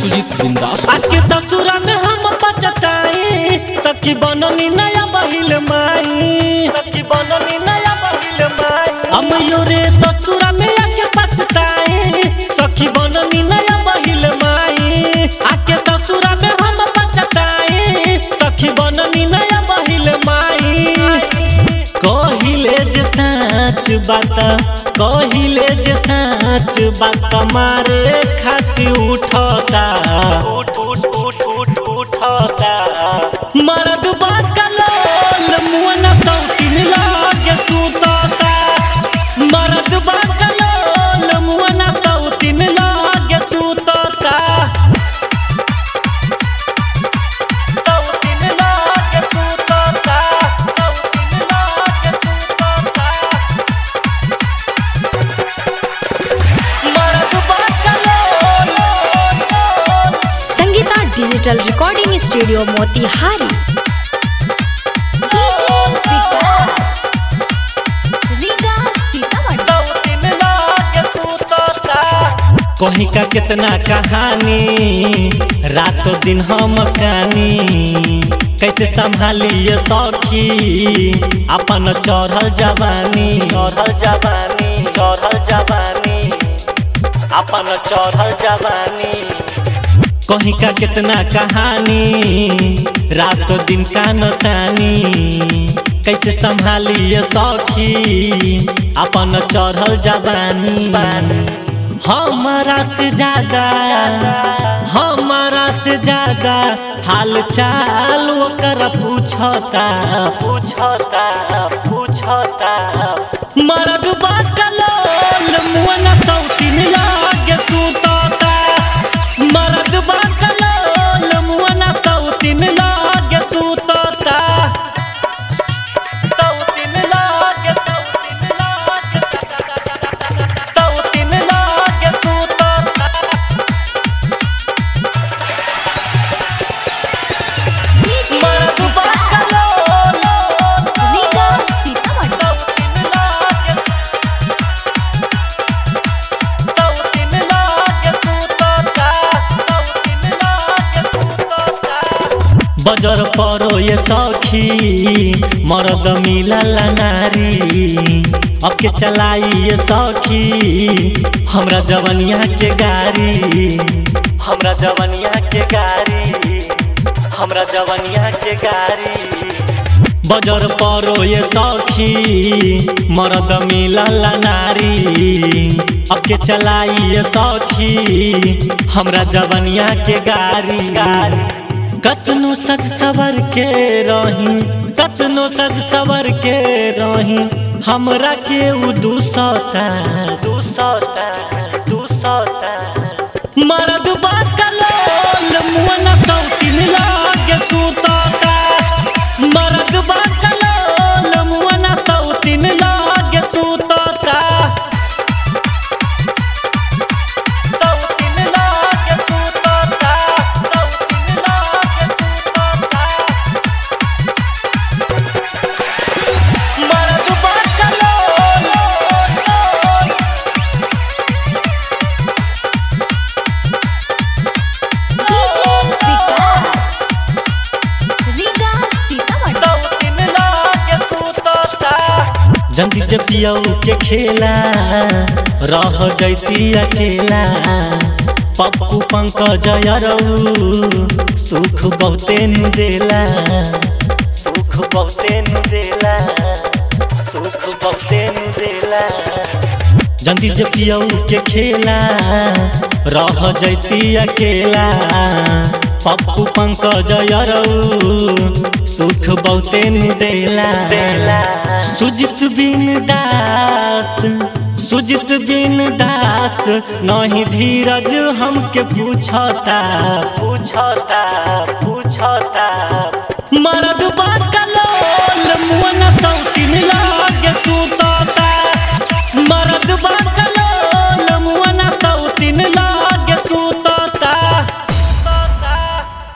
music बिंदास आके ससुरा में हम बचताई सखी बननी नया बहिल माई सखी बननी नया बहिल माई हम योरे ससुरा में आके बचताई सखी बननी नया बहिल माई आके ससुरा में हम बचताई सखी बननी नया बहिल माई कहिले जे साँच बात कहिले जे साँच बात मारे खाती उठता उठ उठ उठ उठ उठता मरद बात कलोल मुअन सौतीन लागे सुतता मरद बात कलोल मुअन सौतीन लागे सुतता सौतीन लागे सुतता सौतीन लागे सुतता मरद बात कलोल Sangeeta digital recording studio Motihari कहीं का कितना कहानी रातों दिन हम कहानी कैसे संभालिए सखी अपन चढ़ल जवानी चढ़ल जवानी चढ़ल जवानी अपन चढ़ल जवानी कहीं का कितना कहानी रात दिन कान तानी कैसे संभालिए सखी अपन चढ़ल जवानी हमारा से ज्यादा हमारा से ज्यादा हाल चाल ओकर पूछता पूछता पूछता मरद बात कलोल मुअन सौतीन लागे सुतता मरद बात कलोल मुअन सौतीन लागे सुतता सौतीन लागे सौतीन लागे सौतीन लागे सुतता मरद बात कलोल सौतीन लागे सौतीन लागे सुतता सौतीन लागे सुतता बजर परो ये सखी मरद मिलला नारी अब के चलाई ये सखी हमरा जवनिया के गाड़ी हमरा जवनिया के गाड़ी हमरा जवनिया के गाड़ी बजर परो ये सखी मरद मिलला नारी अब के चलाई ये सखी हमरा जवनिया के गाड़ी कतनो सज सवर के रही कतनो सज सवर के रही हमरा के उ दूसता दूसता दूसता मरद बात कलोल मुअन सौतीन लागे सुतता मरद बात कलोल मुअन सौतीन लागे सुतता सौतीन लागे सुतता सौतीन लागे सुतता मरद बात कलोल सौतीन लागे सुतता जंदी जब पियऊ के खेला रह जैती अकेला पप्पू पंकज अरऊ सुख बहुते नु देला सुख बहुते नु देला सुख बहुते नु देला जंदी जब पियऊ के खेला रह जैती अकेला पप्पू पंकज अरऊ सुख बहुते नु देला सुजित बिन दास सुजित बिन दास नहीं धीरज हमके पूछता पूछता पूछता मरद बात कलो